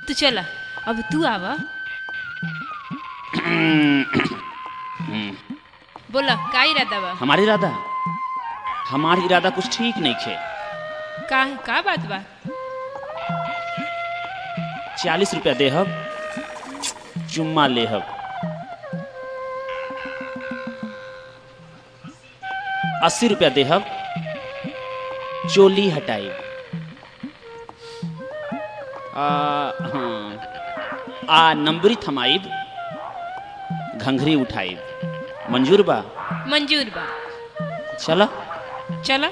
तू चला अब तू आवा बोला का इरादा बा हमारी इरादा हमार इरादा कुछ ठीक नहीं खे का का बात बा चालीस रुपया देहब चुम्मा लेहब अस्सी रुपया देहब चोली हटाई आ, हाँ आ नंबरी थमाइब घंघरी उठाइब मंजूर बा मंजूर बा चला चला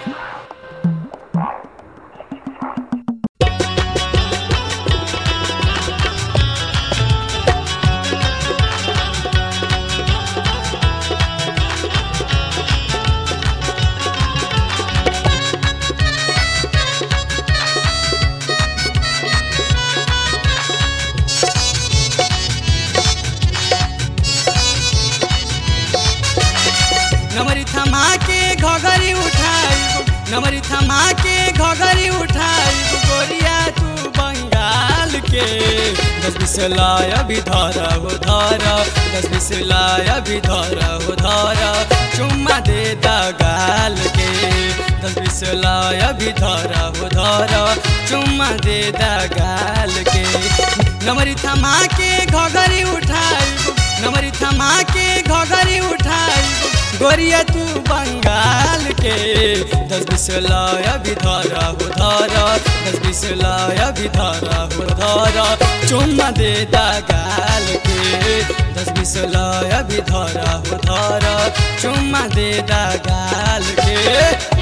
नमरी थमा के घघरी उठाई नमरी थमा के घघरी उठाई गोरिया तू बंगाल के दस बीस लाय अभी धर हो धर दस बीस लाय अभी धर हो धर चुम्मा दे दगाल के दस बीस लाय अभी धर हो धर चुम्मा दे दगाल के नमरी थमा के घघरी उठाई नमरी थमा के घघरी उठाई गोरिया तू बंगाल के दस बीस लाय अभी धरा हो धरा दस बीस लाय अभी धरा हो धरा चुम्मा दे गाल के दस बीस लाय अभी धरा हो धरा चुम्मा दे गाल के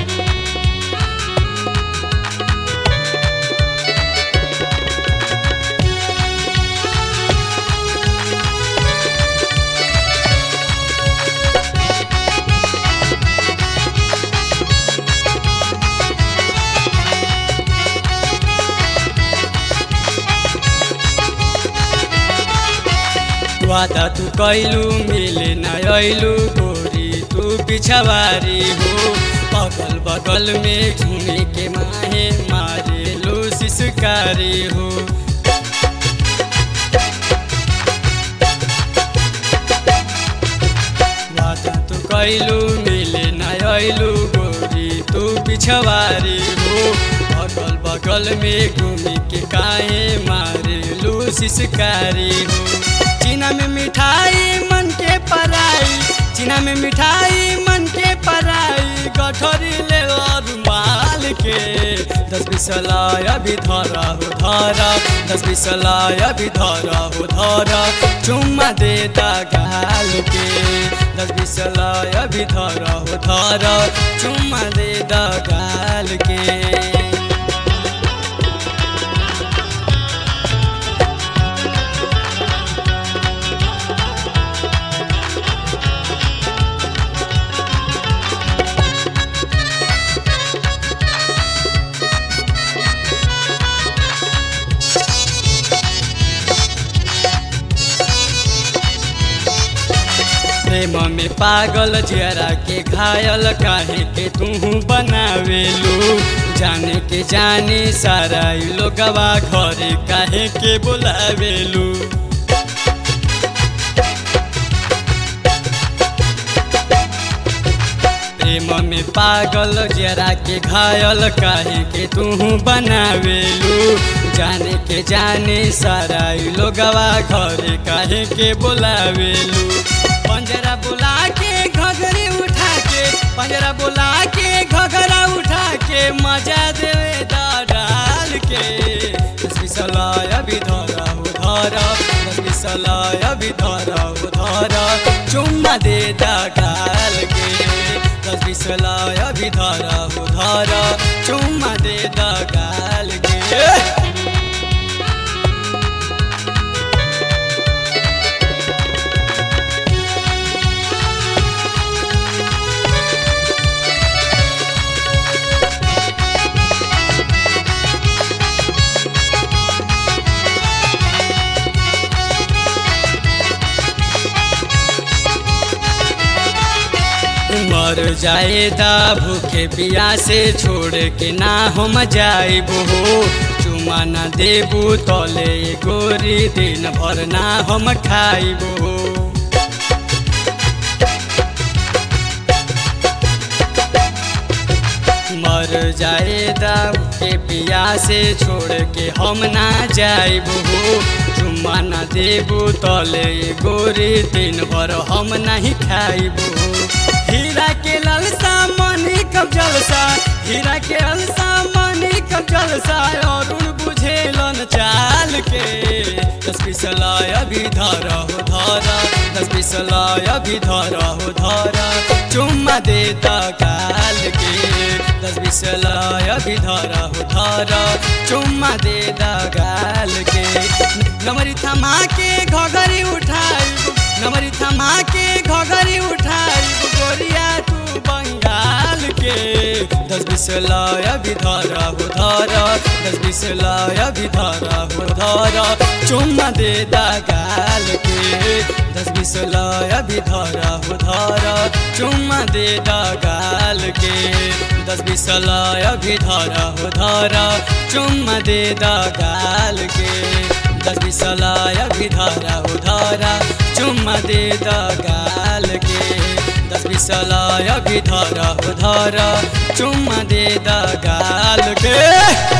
वादा तू कैलू मिले न अइलू गोरी तू पिछवारी हो अगल बगल में घूमे के माहे मारे लो शिशकारी हो वादा तू कैलू मिले न अइलू गोरी तू पिछवारी हो अगल बगल में घूमे के काहे मारे लो शिशकारी हो चीना में मिठाई मन के पराई चीना में मिठाई मन के पराई गठरी ले रुमाल के दस बीस लाय अभी धरा हो धरा दस बीस लाय अभी धरा हो धरा चुम्मा दे गाल के दस बीस लाय अभी धरा हो धरा चुम्मा दे गाल के प्रेम में पागल जरा के घायल काहे के तू बनावेलू जाने के जाने सारा लोगवा घरे काहे के बोलावेलू प्रेम में पागल जरा के घायल काहे के तू बनावेलू जाने के जाने सारा लोगवा घरे काहे के बोलावेलू पंजरा बुला के घघरी उठा के पंजरा बुला के घघरा उठा के मजा देवे डाल के दस बीस लाय अभी धरा हो धरा दस बीस लाय अभी धरा हो धरा चुम्मा दे गाल के दस बीस लाय अभी धरा हो धरा चुम्मा दे गाल के मर जाए दा भूखे पिया से छोड़ के ना हम जाइब हो चुमा न देबू तले गोरी दिन भर ना हम खाइबो मर जाए दाऊ के पिया से छोड़ के हम ना जाइबू चुम्मा न देबू तले गोरी दिन भर हम नहीं खाइबू हीरा के लालसा मनी कब जलसा हीरा के लालसा मनी कब जलसा अरुण बुझेलन चाल के दस बीस लाय अभी धर हो धर दस बीस लाय अभी धर हो धर चुम्मा देता काल के दस बीस लाय अभी धर हो धर चुम्मा देता गाल के नमरी थमा के घघरी उठाई नमरी थमा के घघरी उठाई गोरिया तू बंगाल के दस बीस लाय अभी धर हो धर दस बीस लाय अभी धर हो धर चुम्मा दे गाल के दस बीस लाय अभी धर हो धर चुम्मा दे गाल के दस बीस लाय अभी धर हो धर चुम्मा दे गाल के दस बीस लाय अभी धर हो धर चुम्मा दे गाल के दस बीस लाय अभी धर हो धर चुम्मा दे गाल के